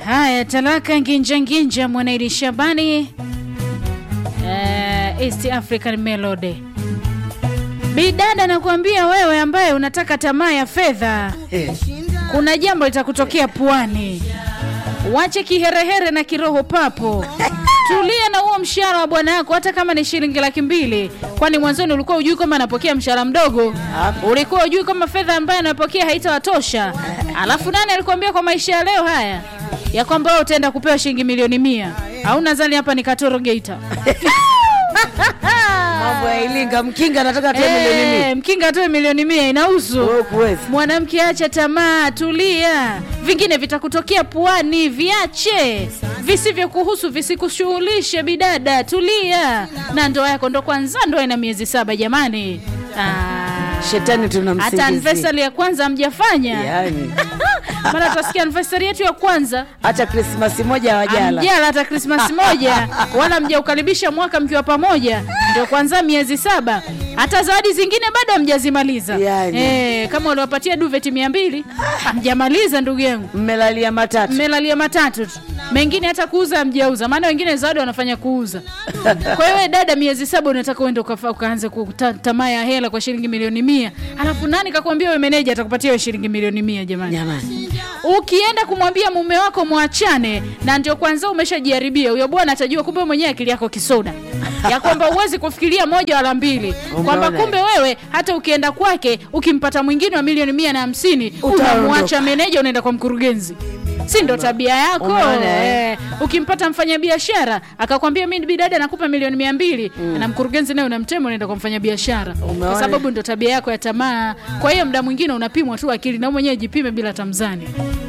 Haya, talaka nginja nginja, Mwanaidi Shabani, uh, East African Melody. Bidada, nakuambia wewe ambaye unataka tamaa ya fedha, kuna jambo litakutokea puani. Wache kiherehere na kiroho papo, tulia na huo mshahara wa bwana yako, hata kama ni shilingi laki mbili. Kwani mwanzoni ulikuwa ujui kwamba anapokea mshahara mdogo? Ulikuwa ujui kwamba fedha ambayo anapokea haitawatosha? Alafu nani alikwambia kwa maisha ya leo haya ya kwamba wewe utaenda kupewa shilingi milioni mia? Au nadhani hapa ni Katoro Geita? Mambo ya Ilinga, mkinga anataka tu milioni Eh, mia. mkinga atoe milioni mia inahusu Wewe kuwezi. Mwanamke, acha tamaa, tulia. Vingine vitakutokea puani, viache. Visivyokuhusu visikushughulishe, bidada, tulia. Na ndoa yako ndo kwanza, ndoa ina miezi saba jamani. Ah, Shetani tunamsingizia. hata anniversary ya kwanza hamjafanya, Yaani, maana tutasikia anniversary yetu ya kwanza hata Krismasi moja hawajala. amjala hata Krismasi moja wala mjaukaribisha mwaka mkiwa pamoja, ndio kwanza miezi saba. Hata zawadi zingine bado hamjazimaliza. Yani. Eh, kama uliwapatia duveti mia mbili hamjamaliza ndugu yangu, Mmelalia matatu. mmelalia matatu tu, mengine hata kuuza hamjauza, maana wengine zawadi wanafanya kuuza. Kwa hiyo wewe dada, miezi saba unataka uende ukafa- ukaanze kuta- tamaa ya hela kwa shilingi milioni mia, alafu nani kakwambia wewe meneja atakupatia wewe shilingi milioni mia? Jamani, Jamani. ukienda kumwambia mume wako mwachane, na ndio kwanza umeshajiharibia, huyo bwana atajua kumbe mwenyewe akili yako kisoda, ya kwamba huwezi kufikiria moja wala mbili, kwamba Umeona? kumbe wewe hata ukienda kwake ukimpata mwingine wa milioni mia na hamsini Utaondoka. unamwacha meneja, unaenda kwa mkurugenzi si ndo tabia yako Umeona, eh? eh? Ukimpata mfanyabiashara akakwambia mi bidada nakupa milioni mia mbili na mkurugenzi naye unamtema, unaenda kwa mfanyabiashara kwa Umeona? sababu ndo tabia yako ya tamaa. Kwa hiyo mda mwingine unapimwa tu akili, na wewe mwenyewe jipime bila tamzani.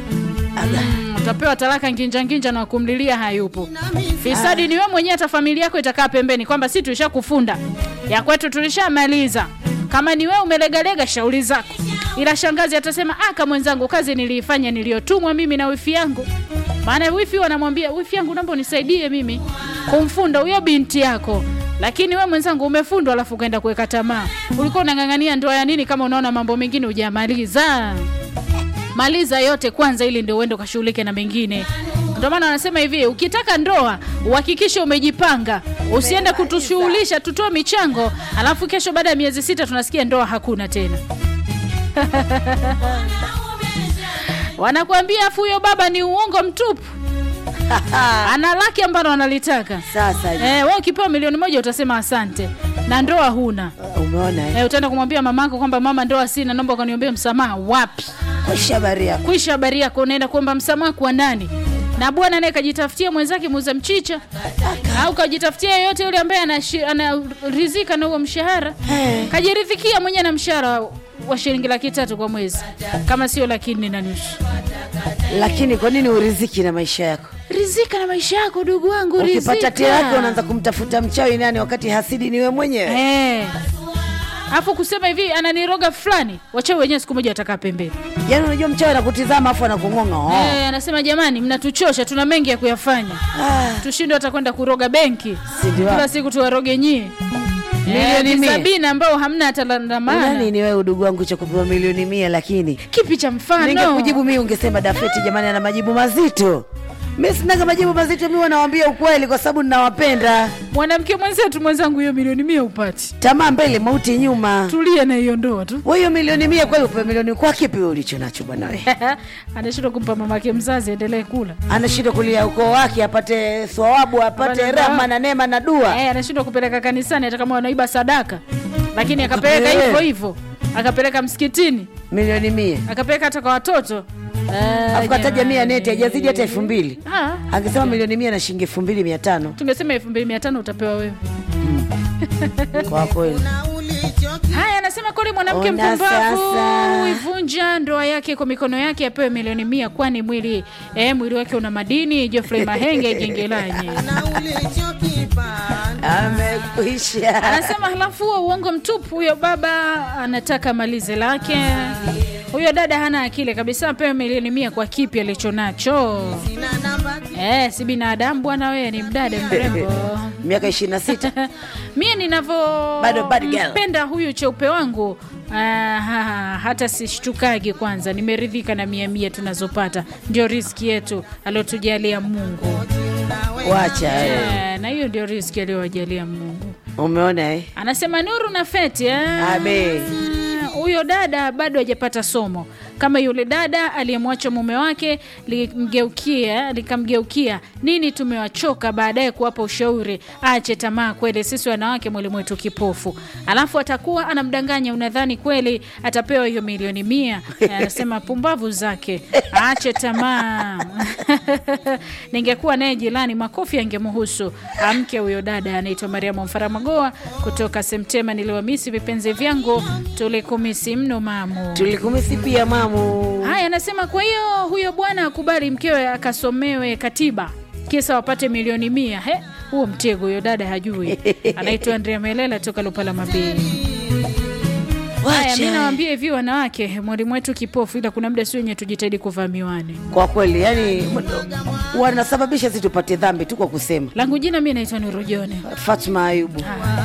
Mm, utapewa talaka nginja nginja na kumlilia hayupo. Fisadi ni wewe mwenyewe, hata familia yako itakaa pembeni kwamba si tulishakufunda ya kwetu tulishamaliza. Kama ni wewe umelegalega, shauri zako, ila shangazi atasema aka mwenzangu, kazi niliifanya niliyotumwa mimi na wifi yangu. Maana wifi wanamwambia wifi yangu, naomba unisaidie mimi kumfunda huyo binti yako, lakini we mwenzangu umefundwa, alafu ukaenda kuweka tamaa. Ulikuwa unang'ang'ania ndoa ya nini kama unaona mambo mengine hujamaliza? maliza yote kwanza ili ndio uende ukashughulike na mengine ndio maana wanasema hivi ukitaka ndoa uhakikishe umejipanga usiende kutushughulisha tutoe michango alafu kesho baada ya miezi sita tunasikia ndoa hakuna tena wanakuambia afu huyo baba ni uongo mtupu ana laki ambalo analitaka Sasa eh, we ukipewa milioni moja utasema asante na ndoa huna umeona eh? eh, utaenda kumwambia mamako kwamba mama ndoa sina naomba ukaniombee msamaha wapi Kwa habari yako. kwisha habari yako, unaenda kuomba msamaha kwa nani? Na bwana naye kajitafutia mwenzake muuza mchicha, au kajitafutia yeyote yule ambaye anashi- anarizika na huo mshahara, kajiridhikia mwenyewe na mshahara wa shilingi laki tatu kwa mwezi, kama sio laki nne na nusu. Lakini kwa nini uriziki na maisha yako? Rizika na maisha yako, ndugu wangu, Ukipata rizika. tia yako unaanza kumtafuta mchawi nani wakati hasidi ni wewe mwenyewe. Eh. Afu kusema hivi ananiroga fulani, wachawi wenyewe siku moja watakaa pembeni. Yaani unajua mchawi anakutizama afu anakung'onga. Oh. Eh, anasema jamani, mnatuchosha, tuna mengi ya kuyafanya. Ah, tushindwe hata kwenda kuroga benki Si ndio? kila siku tuwaroge nyie Milioni Eh, mia. sabini ambao hamna hata la- la una maana nini wewe udugu wangu cha kupewa milioni mia lakini kipi cha mfano ningekujibu mimi ungesema Dafeti jamani ana majibu mazito. Mimi sinaga majibu mazito, mimi wanawaambia ukweli kwa sababu ninawapenda. mwanamke mwenzetu mwenzangu hiyo milioni mia upati Tamaa mbele, mauti nyuma. tulia na hiyo ndoa tu Wewe hiyo milioni mia kweli upewe milioni kwa kipi wewe ulicho nacho bwana wewe? anashindwa kumpa mamake mzazi endelee kula Anashindwa kulia ukoo wake apate thawabu, apate Apate rahma thawabu. na neema na dua. eh, anashindwa kupeleka kanisani hata kama wanaiba sadaka lakini akapeleka Eh. hivyo hivyo akapeleka msikitini Milioni mia. akapeleka hata kwa watoto Eh, Afu kataja mia jamani. neti hajazidi hata elfu mbili. Ah, Angesema milioni mia na shilingi elfu mbili mia tano tungesema elfu mbili mia tano utapewa wewe kwa kweli. Haya, anasema kweli mwanamke Ona mpumbavu sasa. huivunja ndoa yake kwa mikono yake, apewe milioni mia, kwani mwili eh, mwili wake una madini. Geoffrey Mahenge Gengelanye Amekwisha. anasema halafu huo uongo mtupu. Huyo baba anataka malize lake, huyo dada hana akili kabisa, apewe milioni mia kwa kipi alicho nacho? Eh, si binadamu bwana, wewe ni mdada mrembo. Miaka 26. mie ninavyo Bado bad girl. mpenda huyu cheupe wangu Ah, hata sishtukagi kwanza, nimeridhika na mia mia tunazopata, ndio riski yetu aliotujalia Mungu. wacha eh. Eh, na hiyo ndio riski aliyowajalia Mungu. umeona eh? Anasema Nuru na Feti eh? Abe. huyo dada bado hajapata somo kama yule dada aliyemwacha mume wake likamgeukia likamgeukia nini tumewachoka baadaye kuwapa ushauri aache tamaa kweli sisi wanawake mwili mwetu kipofu alafu atakuwa anamdanganya unadhani kweli atapewa hiyo milioni mia Eh, anasema pumbavu zake aache tamaa ningekuwa naye jirani makofi angemuhusu amke huyo dada anaitwa mariamu mfaramagoa kutoka semtema niliwamisi vipenzi vyangu tulikumisi mno mamu tulikumisi pia mamu haya anasema kwa hiyo huyo bwana akubali mkewe akasomewe katiba kisa wapate milioni mia he huo mtego huyo dada hajui anaitwa andrea melela toka lupala mabili haya mi wacha nawambia hivi wanawake mwalimu wetu kipofu ila kuna muda si wenye tujitahidi kuvaa miwani kwa kweli yani wanasababisha si tupate dhambi tu kwa kusema langu jina mi naitwa nurujone fatma ayubu